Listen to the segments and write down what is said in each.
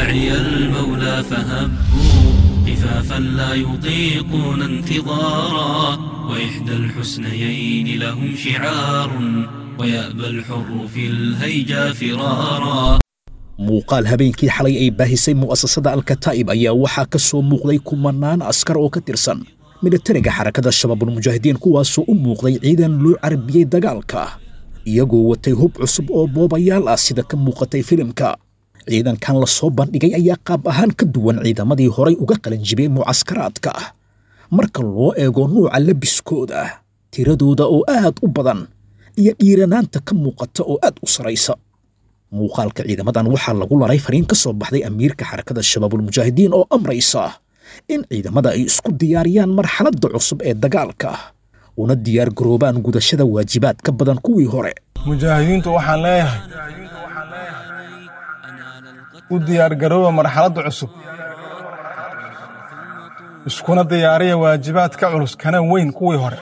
داعي المولى فهبوا خفافا لا يطيقون انتظارا وإحدى الحسنيين لهم شعار ويأبى الحر في الهيجا فرارا muuqaal habeenkii xalay ay baahisay mu'asasada alkataa'ib ayaa waxaa ka soo muuqday kumanaan askar oo ka tirsan militariga xarakada shabaabulmujaahidiin kuwaasoo u muuqday ciidan loo carabiyey dagaalka iyagoo watay hub cusub oo boobayaal ah sida ka muuqatay filimka ciidankan la soo bandhigay ayaa qaab ahaan ka duwan ciidamadii horay uga qalanjibay mucaskaraadka marka loo eego nuuca labiskooda tiradooda oo aad u badan iyo dhiiranaanta ka muuqata oo aad u saraysa muuqaalka ciidamadan waxaa lagu laray fariin ka soo baxday amiirka xarakada shabaabulmujaahidiin oo amraysa in ciidamada ay isku diyaariyaan marxaladda cusub ee dagaalka una diyaar garoobaan gudashada waajibaad ka badan kuwii hore mujaahidiintu waxaan leeyahay u diyaargarooba marxaladda cusub iskuna diyaariya waajibaad ka culus kana weyn kuwii hore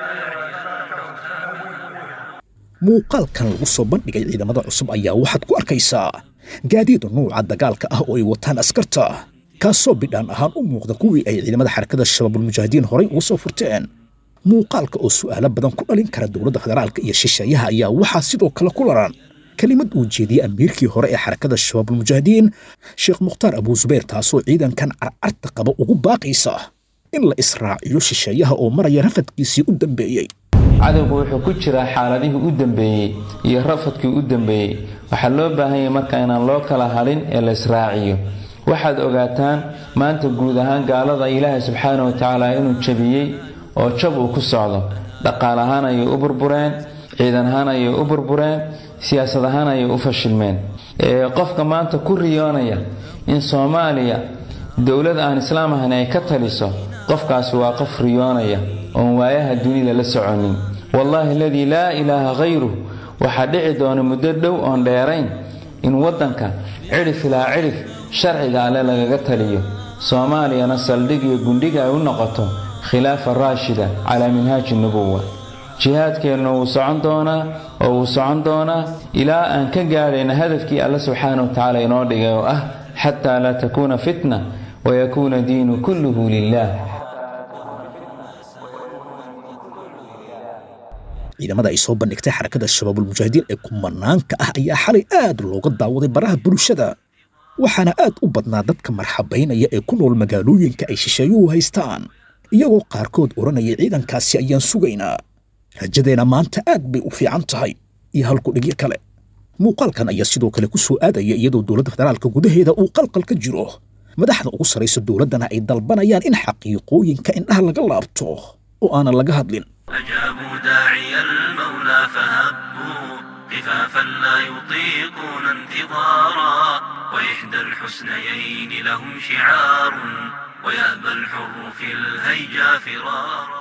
muuqaalkan lagu soo bandhigay ciidamada cusub ayaa waxaad ku arkaysaa gaadiid nuuca dagaalka ah oo ay wataan askarta kaasoo bidhaan ahaan u muuqda kuwii ay ciidamada xarakada shabaabulmujaahidiin horay uga soo furteen muuqaalka oo su'aalo badan ku dhalin kara dowladda federaalka iyo shisheeyaha ayaa waxaa sidoo kale ku laran kelimad uu jeediyey amiirkii hore ee xarakada shabaabulmujaahidiin sheekh mukhtaar abuusubayr taasoo ciidankan carcarta qaba ugu baaqaysa in la israaciyo shisheeyaha oo maraya rafadkiisii u dambeeyey cadowgu wuxuu ku jiraa xaaladihii u dambeeyey iyo rafadkii u dambeeyey waxaa loo baahan yahay marka inaan loo kala hadhin ee la israaciyo waxaad ogaataan maanta guud ahaan gaalada ilaahay subxaana wa tacaala inuu jabiyey oo jab uu ku socdo dhaqaal ahaan ayay u burbureen ciidan ahaan ayay u burbureen siyaasad ahaan ayay u fashilmeen qofka maanta ku riyoonaya in soomaaliya dowlad aan islaam ahayn ay ka taliso qofkaasi waa qof riyoonaya oon waayaha dunida la soconin wallaahi aladii laa ilaaha khayruh waxaa dhici doona muddo dhow oon dheerayn in waddanka cidhif ilaa cidhif sharciga alle lagaga taliyo soomaaliyana saldhig iyo gundhiga ay u noqoto khilaafa raashida calaa minhaaji nubuwa jihaadkeenna wuu socon doonaa oo wuu socon doonaa ilaa aan ka gaadhayna hadafkii alle subxaana wa tacaala inoo dhigay oo ah xataa laa takuuna fitna wayakuuna diinu kulluhu lilah ciidamada ay soo bandhigtay xarakada shabaabulmujaahidiin ee kumanaanka ah ayaa xalay aad looga daawaday baraha bulshada waxaana aad u badnaa dadka marxabaynaya ee ku nool magaalooyinka ay shisheeyuhu haystaan iyagoo qaarkood odhanaya ciidankaasi ayaan sugaynaa rajadeenna maanta aad bay u fiican tahay iyo halku dhigyo kale muuqaalkan ayaa sidoo kale ku soo aadaya iyadoo dowladda federaalka gudaheeda uu qalqal ka jiro madaxda ugu sarraysa dowladdana ay dalbanayaan in xaqiiqooyinka indhaha laga laabto oo aanan laga hadlin أجابوا داعي المولى فهبوا خفافا لا يطيقون انتظارا وإحدى الحسنيين لهم شعار ويأبى الحر في الهيجا فرارا